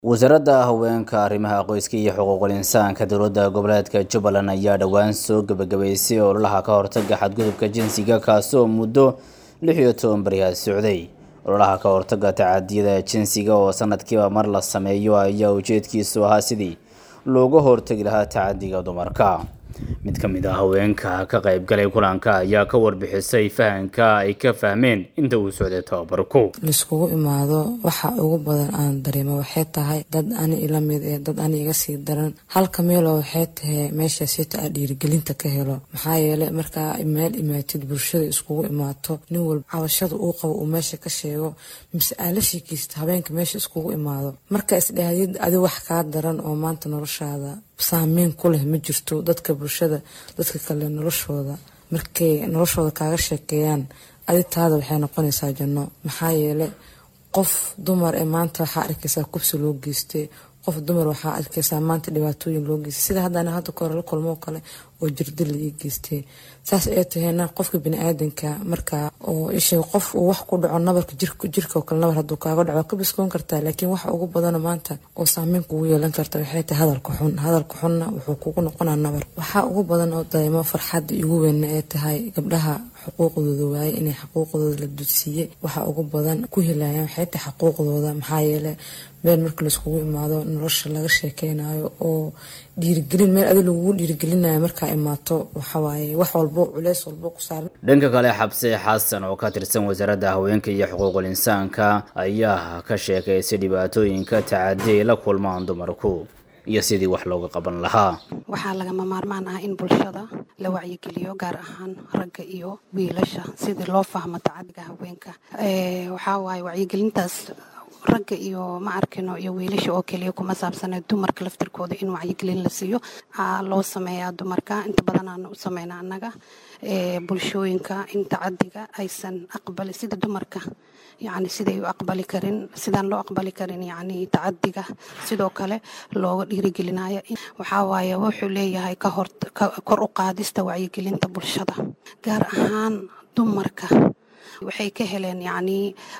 wasaaradda haweenka arrimaha qoyska iyo xuquuqul insaanka dowladda goboleedka jubbaland ayaa dhowaan soo gebagabaysay ololaha ka hortaga xadgudubka jinsiga kaasoo muddo lix iyo toban beriyaad socday ololaha ka hortaga tacadiyada jinsiga oo sanadkiiba mar la sameeyo ayaa ujeedkiisu ahaa sidii looga hortagi lahaa tacadiga dumarka mid ka mid ah haweenka ka qaybgalay kulanka ayaa ka warbixisay fahanka ay ka fahmeen inta uu socday tababarku laiskugu imaado waxa ugu badan aan dareemo waxay tahay dad ani ila mid ee dad ani iga sii daran halka meelo waxay tahay meesha sita aa dhiirigelinta ka helo maxaa yeelay markaa meel imaatid bulshada iskugu imaato nin walba cabashada uu qabo uu meesha ka sheego mise aa la sheekeysta habeenka meesha iskugu imaado marka isdhahdid adi wax kaa daran oo maanta noloshaada saameyn ku leh ma jirto dadka bulshada dadka kale noloshooda markay noloshooda kaaga sheekeeyaan adi taada waxay noqonaysaa janno maxaa yeelay qof dumar ee maanta waxaa arkaysaa kubsi loo geystay qof dumar waxaa arkaysaa maanta dhibaatooyin loo geystay sida haddana hadda kahore la kulmoo kale oo jirdil la ii geystay saas ay tahayna qofka bini-aadanka markaa oo ishay qof uu wax ku dhaco nabarka jirka oo kale nabar hadduu kaaga dhaco ka biskoon kartaa laakiin waxa ugu badana maanta oo saameyn kugu yeelan karta waxay tahay hadalka xun hadalka xunna wuxuu kugu noqonaa nabar waxaa ugu badan oo dareemo farxadda igu weynna ee tahay gabdhaha xuquuqdooda waaye inay xuquuqdooda la dudsiiyey waxa ugu badan ku helayaan waxay tahay xuquuqdooda maxaa yeelay meel marka laiskugu imaado nolosha laga sheekeynayo oo dhiirigelin meel adi lagugu dhiirigelinayo markaa imaato waxawaaye wax walbo culeys walbo ku saaran dhanka kale xabse xasan oo ka tirsan wasaaradda haweenka iyo xuquuqul insaanka ayaa ka sheekaysay dhibaatooyinka tacadi ay la kulmaan dumarku iyo sidii wax looga qaban lahaa waxaa lagama maarmaan ah in bulshada la wacyigeliyo gaar ahaan ragga iyo wiilasha sidii loo fahmo tacadiga haweenka waxaa waaye wacyigelintaas ragga iyo ma arkino iyo wiilasha oo keliya kuma saabsana dumarka laftirkooda in wacyigelin la siiyo loo sameeyaa dumarka inta badan aan u sameyna annaga bulshooyinka in tacadiga aysan aqbali sida dumarka yani siday u aqbali karin sidaan loo aqbali karin yani tacadiga sidoo kale looga dhiirigelinayo waxaa waaye wuxuu leeyahay kahor kor u qaadista wacyigelinta bulshada gaar ahaan dumarka waxay ka heleen yacni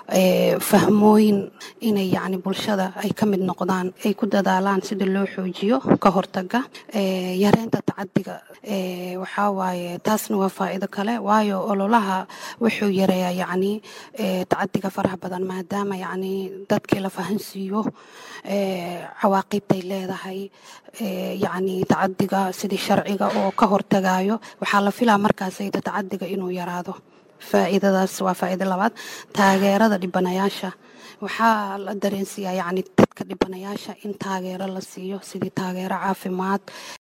fahmooyin inay yacni bulshada ay ka mid noqdaan ay ku dadaalaan sida loo xoojiyo ka hortaga yareynta tacadiga waxaa waaye taasna waa faa'iido kale waayo ololaha wuxuu yareeyaa yacni tacadiga faraha badan maadaama yacni dadkii la fahansiiyo cawaaqibtay leedahay yacni tacadiga sidii sharciga oo ka hortagayo waxaa la filaa markaasayda tacadiga inuu yaraado faa'iidadaas waa faa'iido labaad taageerada dhibanayaasha waxaa la dareensiiyaa yacni dadka dhibanayaasha in taageero la siiyo sidii taageero caafimaad